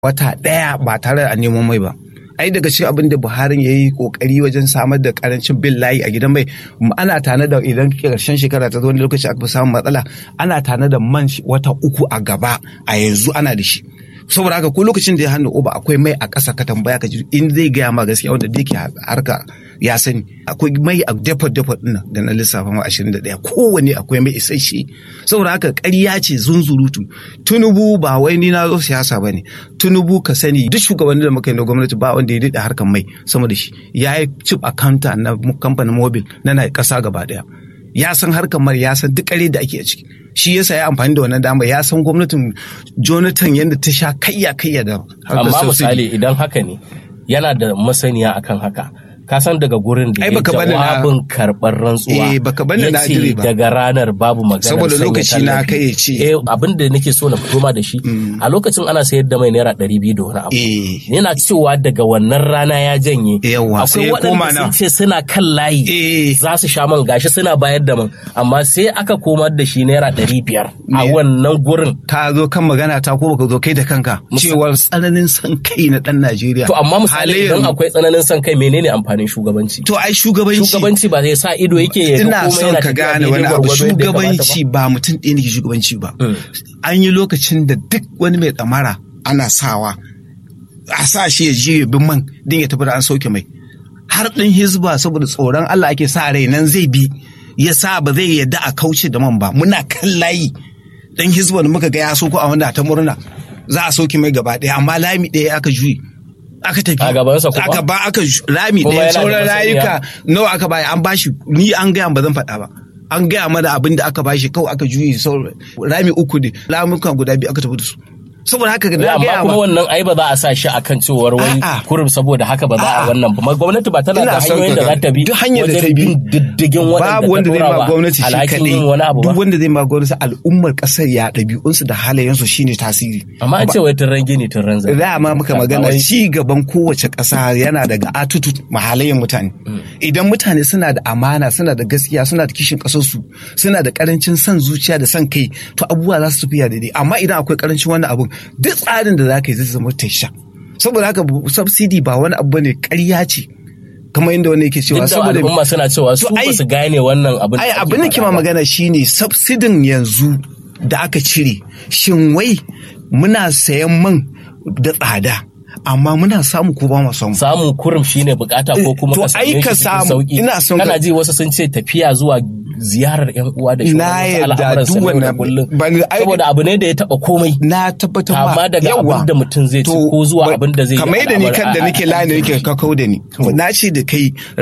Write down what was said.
wata ɗaya ba tare da neman mai ba ai daga cikin abin da buhari ya yi kokari wajen samar da karancin bin layi a gidan mai ana tana da idan karshen shekara ta zo wani lokaci aka fi samun matsala ana tana da man wata uku a gaba a yanzu ana da shi saboda haka ko lokacin da ya hannu uba akwai mai a ƙasa ka tambaya ka ji in zai gaya ma gaskiya wanda da yake harka ya sani akwai mai a depot depot ɗin da na lissafa ma 21 kowane akwai mai isasshe saboda haka ƙarya ce zunzurutu tunubu ba wai ni na zo siyasa ba ne tunubu ka sani duk shugabannin da muka yi na gwamnati ba wanda ya daɗe harkar mai sama da shi ya yi chip accountant na kamfanin mobil na na ƙasa gaba ɗaya ya san harkar mai ya san duk ƙare da ake a ciki shi yasa ya amfani da wannan dama ya san gwamnatin jonathan yadda ta sha kayya kayya da amma misali idan haka ne yana da masaniya akan haka ka san daga gurin da ya jawabin karɓar rantsuwa eh baka bani na yace daga ranar babu magana saboda lokaci na kai ce eh abin da nake so na fito ma da shi a lokacin ana sayar da mai naira ɗari biyu da wani abu yana cewa daga wannan rana ya janye yawa sai koma na sun ce suna kan layi za su sha man gashi suna bayar da man amma sai aka komar da shi naira ɗari biyar a wannan gurin ka zo kan magana ta ko baka zo kai da kanka cewar tsananin san kai na ɗan Najeriya to amma misali idan akwai tsananin san kai menene amfani amfanin shugabanci. To ai shugabanci. Shugabanci ba zai sa ido yake ya Ina son ka gane wani abu shugabanci ba mutum ɗaya ne ke shugabanci ba. An yi lokacin da duk wani mai tsamara ana sawa a sa shi ya je bin man din ya tafi da an sauke mai. Har ɗin hizba saboda tsoron Allah ake sa rai nan zai bi ya sa ba zai yadda a kauce da man ba muna kan layi ɗan hizba da muka ga ya sauko a wanda ta murna za a sauke mai gaba ɗaya amma lami ɗaya aka juyi. aka tafi a gabansa kuma aka ba aka rami ɗaya sauran rayuka nawa aka baya an bashi ni an gaya ba zan faɗa ba an gaya mana abin da aka bashi kawai aka juyi sauran rami uku ne lamuka guda biyu aka tafi da su saboda haka na amma kuma wannan ai ba za a sa shi akan cewar wai kurum saboda haka ba za a wannan ba gwamnati ba tana da hanyoyin da za ta bi duk hanyar da ta bi diddigin babu wanda zai ma gwamnati shi kadai duk wanda zai ma gwamnati al'ummar kasar ya ɗabi'unsu da halayensu shine tasiri amma an ce wai turren gini turren zai da ma muka magana ci gaban kowace ƙasa yana daga atutu mahalayen mutane idan mutane suna da amana suna da gaskiya suna da kishin ƙasarsu suna da ƙarancin son zuciya da son kai to abubuwa za su tafiya daidai amma idan akwai ƙarancin wannan abun duk tsarin da za ka yi zai zama tasha saboda haka subsidy ba wani abu ne ƙarya ce kamar yadda wani yake cewa saboda al'umma suna cewa su ba su gane wannan abin ai abin da kima magana shine subsidin yanzu da aka cire shin wai muna sayan man da tsada amma muna samu ko ba mu samu samu kurum shine bukata ko kuma to ai ka samu ina son kana ji wasu sun ce tafiya zuwa ziyarar yan uwa da na yarda duk wannan saboda abu ne da ya taba komai na tabbatar ma amma daga abin da mutum zai ci ko zuwa abin da zai yi kamar da ni kan da nake lani nake kakau da ni na ce da kai